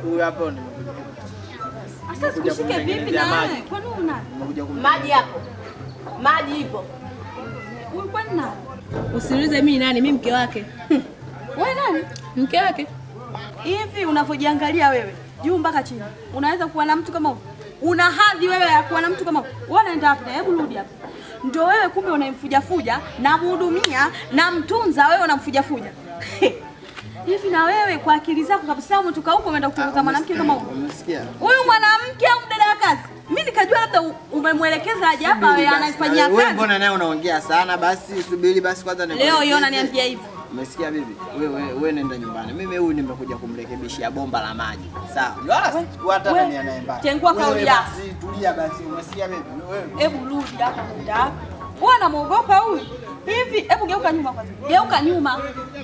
Huyu hapa nimekuja. Sasa sikushike vipi na wewe? Kwani una? Nimekuja kum Maji hapo, maji ipo. Huyu kwani nani? Usiniulize mimi nani, mimi mke wake. Wewe nani? Mke wake. Hivi unavyojiangalia wewe juu mpaka chini, unaweza kuwa na mtu kama huyo? Una hadhi wewe ya kuwa na mtu kama huyo? Wewe unaenda wapi? Hebu rudi hapa. Ndio wewe kumbe unamfujafuja, namhudumia, namtunza, wewe unamfujafuja. Hivi na wewe kwa akili zako kabisa umetoka huko umeenda kutongoza mwanamke kama huyo? Umesikia? Huyu mwanamke au mdada wa kazi? Mimi nikajua labda u- umemwelekeza aje hapa wewe anaifanyia Wewe kazi. mbona naye unaongea sana? Basi subiri basi kwanza Leo nikuelekeze. yona niambia hivyo. Umesikia bibi? Wewe wewe nenda nyumbani. Mimi huyu nimekuja kumrekebishia bomba la maji. Sawa. Wala sikuata we- nani anayembana. tengua Wewe kauli yako. Basi tulia basi. Umesikia bibi? Wewe. Hebu rudi hapa muda wako. Wewe unamwogopa huyu? Hivi hebu geuka nyuma kwanza. Geuka nyuma.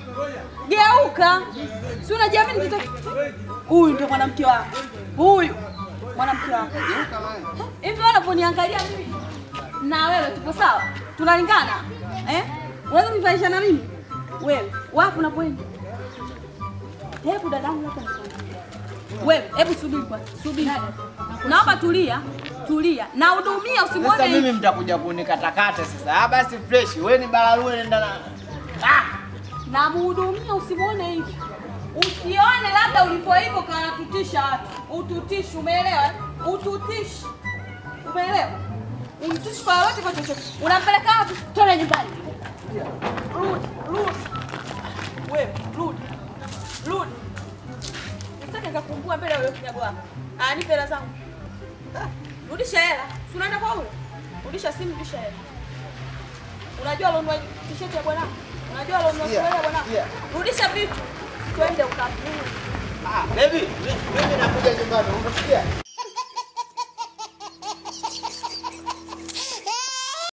Geuka. Si unajiamini mtoto? Huyu ndio mwanamke wako. Huyu mwanamke wako. Hivi wewe unaponiangalia mimi na wewe tupo sawa? Tunalingana? Eh? Unaweza kunifanisha na mimi? Wewe, wapi unapoenda? Hebu dadangu hapa nikwambie. Wewe, hebu subiri kwanza. Subiri. Naomba tulia. Tulia. Na hudumia usimwone Sasa hivi. mimi mtakuja kunikatakata sasa. Ah basi fresh. Wewe ni balalue nenda na. Ah! na muhudumia usimwone hivi, usione labda ulipo hivyo kanatutisha watu. Ututishi, umeelewa? eh? Ututishi, umeelewa? Umtishi kwa lolote, kwa chochote. Unampeleka wapi? Twende nyumbani. Rudi, rudi, wewe rudi, rudi. Usitake nikakumbua mbele ya huyo kinyago wako. Ah, nipe hela zangu. Ah, Rudisha hela. Si unaenda kwa huyo? Rudisha simu, rudisha hela. Unajua alonunua t-shirt ya bwanangu? Unajua alonunua Yeah, suruali ya bwanangu? yeah. Rudisha vitu. Twende ukapue. Ah, baby, mimi nakuja nyumbani. Umesikia?